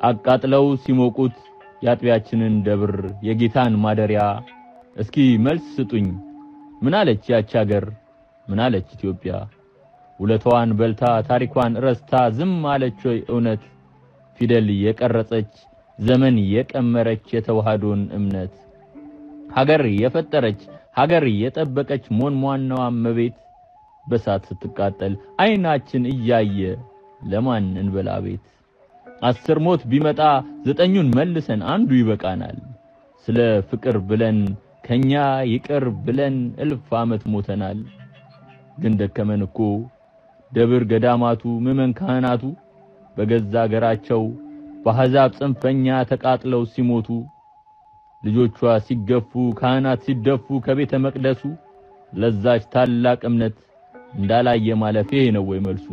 አቃጥለው ሲሞቁት የአጥቢያችንን ደብር የጌታን ማደሪያ እስኪ መልስ ስጡኝ ምን አለች ያች አገር ምን አለች ኢትዮጵያ ውለታዋን በልታ ታሪኳን ረስታ ዝም አለች ወይ እውነት ፊደል የቀረጸች ዘመን የቀመረች የተዋህዶን እምነት ሀገር የፈጠረች ሀገር የጠበቀች ሞንሟናዋ እመቤት በሳት ስትቃጠል አይናችን እያየ ለማን እንበላ ቤት አስር ሞት ቢመጣ ዘጠኙን መልሰን አንዱ ይበቃናል ስለ ፍቅር ብለን ከኛ ይቅር ብለን እልፍ ዓመት ሞተናል ግን ደከመን እኮ ደብር ገዳማቱ ምዕመን ካህናቱ በገዛ አገራቸው በአሕዛብ ጽንፈኛ ተቃጥለው ሲሞቱ ልጆቿ ሲገፉ ካህናት ሲደፉ ከቤተ መቅደሱ ለዛች ታላቅ እምነት እንዳላየ ማለፍ ይሄ ነው ወይ መልሱ?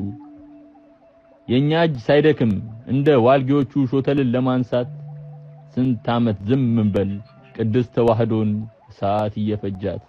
የኛ እጅ ሳይደክም እንደ ዋልጌዎቹ ሾተልን ለማንሳት ስንት ዓመት ዝም እንበል ቅድስት ተዋህዶን ሰዓት እየፈጃት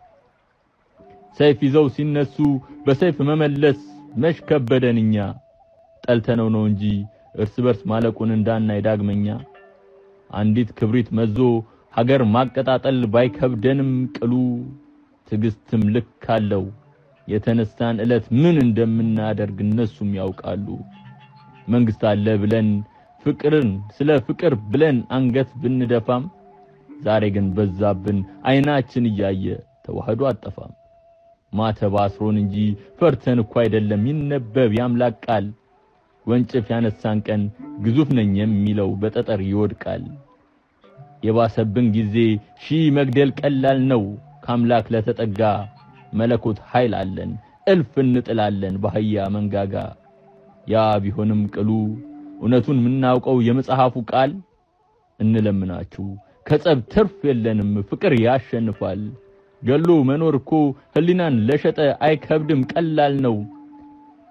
ሰይፍ ይዘው ሲነሱ በሰይፍ መመለስ መሽ ከበደን እኛ ጠልተነው ነው እንጂ እርስ በርስ ማለቁን እንዳናይ ዳግመኛ አንዲት ክብሪት መዞ ሀገር ማቀጣጠል ባይከብደንም ቅሉ ትዕግስትም ልክ አለው የተነሳን ዕለት ምን እንደምናደርግ እነሱም ያውቃሉ። መንግስት አለ ብለን ፍቅርን ስለ ፍቅር ብለን አንገት ብንደፋም ዛሬ ግን በዛብን አይናችን እያየ ተዋህዶ አጠፋም። ማተብ አስሮን እንጂ ፈርተን እኮ አይደለም ይነበብ ያምላክ ቃል ወንጭፍ ያነሳን ቀን ግዙፍ ነኝ የሚለው በጠጠር ይወድቃል። የባሰብን ጊዜ ሺህ መግደል ቀላል ነው ካምላክ ለተጠጋ መለኮት ኃይል አለን እልፍ እንጥላለን በአህያ መንጋጋ ያ ቢሆንም ቅሉ እውነቱን የምናውቀው የመጽሐፉ ቃል እንለምናችሁ ከጸብ ትርፍ የለንም ፍቅር ያሸንፋል ገሎ መኖር እኮ ህሊናን ለሸጠ አይከብድም ቀላል ነው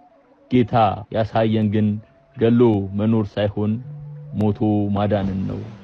ጌታ ያሳየን ግን ገሎ መኖር ሳይሆን ሞቶ ማዳንን ነው